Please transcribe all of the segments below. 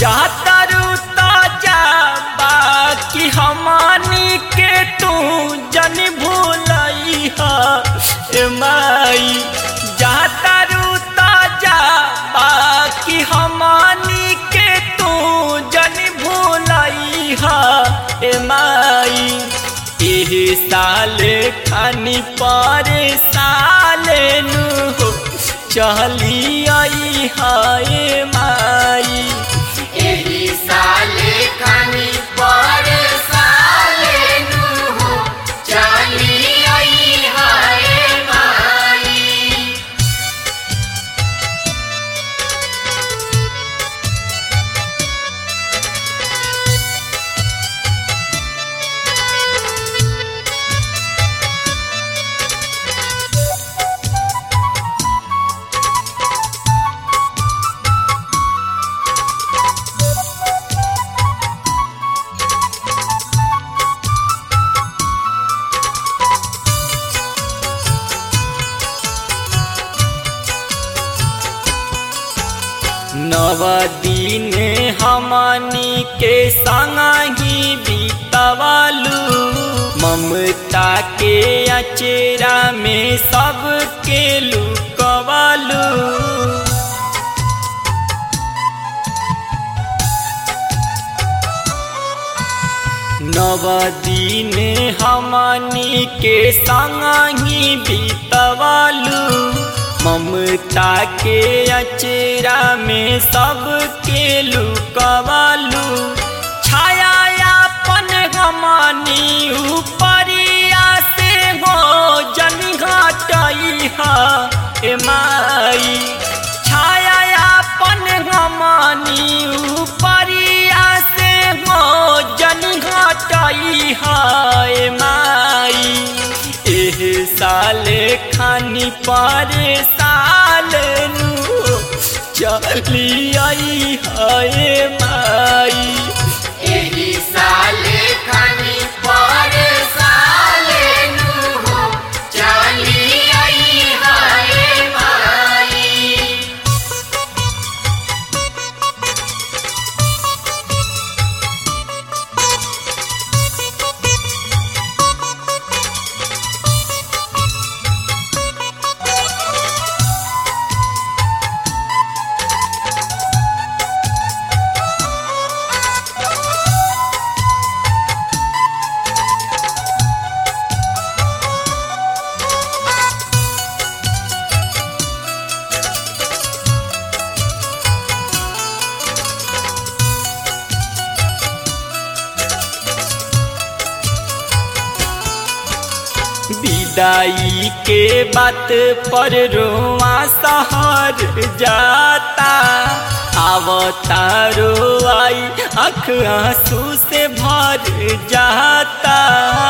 जातरू ताजा बाकी हमनी के तू जन भूलई हा ए माई जातरू ताजा बाकी हमनी के तू जन भूलई हा ए माई एही साल खानी पर साल नु हो चली आई हाय माई एही साले खानी पर साले नु हो चली आई हाय माई नव दिन हमनी के संग ही बीतवालू ममता के अचेरा में सबके लुकवालू नव दिन हमनी के संग ही बीतवालू ममता के अचेरा में सबके लुकवालू छाया अपन हमनी ऊपरिया से हो जन घटई हा ए माई छाया अपन हमनी ऊपरिया से हो जन घटई हा ए माई एह साल खानी पर साल नु चली आई हाय माई एही साले खानी पर साले नु हो चली आई हाय माई विदाई के बात पर रोआ सहर जाता आवता रोआई अख आंसू से भर जाता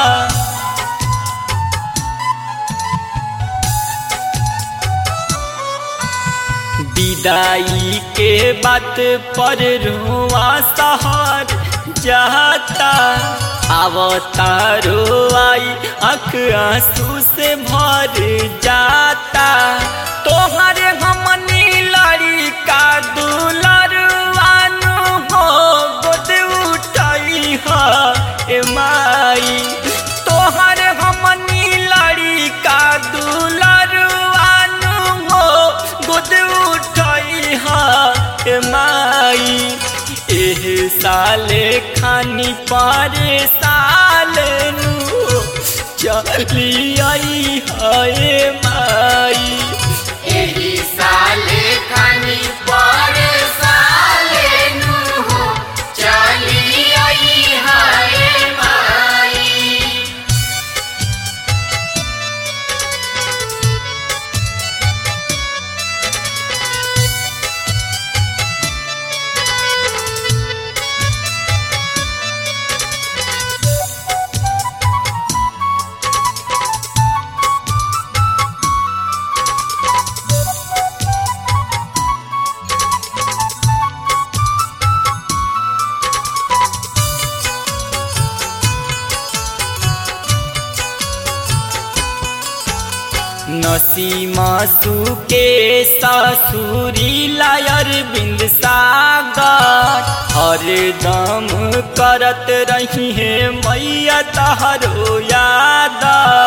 विदाई के बात पर रोआ सहर जाता आवता रोआई अख आंसू से भर जाता तोहर हमनी लड़ी का दुलरवानु हो गोद उठाई हा ए माई तोहर हमनी लड़ी का दुलरवानु हो गोद उठाई हा ए माई एह साले खानी पारे साल नु चली आई हाय माई एही साले खानी पर साले नु हो चली आई हाय माई नसीमासु के ससुरी लायर बिंद सागर हरदम करत रही है मैया तहरो याद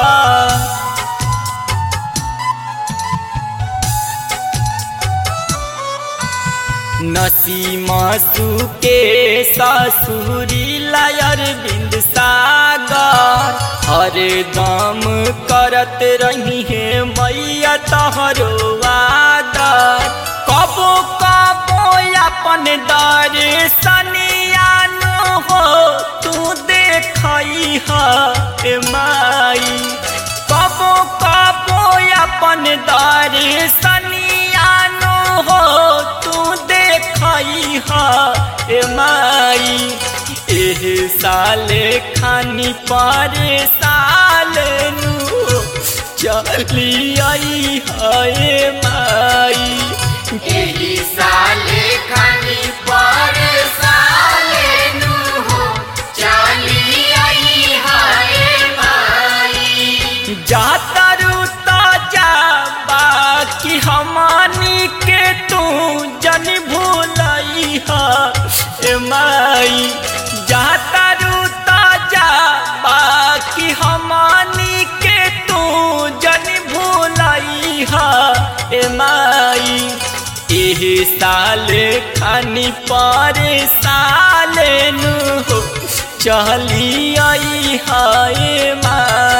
नसीमासु के ससुरी लायर बिंद सागर हरदम करत रही है मैया तहरो आदर कबो कबो अपन दर्शनियान हो तू देखई है माई कबो कबो अपन दर्शनियान हो तू देखई है माई एह साले खानी पर साल नु चली आई है माई एही साले खानी पर साले नु हो चली आई हाय माई जातरू ताजा बाकी हमानी के तू जन भूलई हा ए माई जातरू ताजा बाकी हमानी के तू जन भूलई हा ए माई एह साल खानी पर साल नु चली आई हाय माई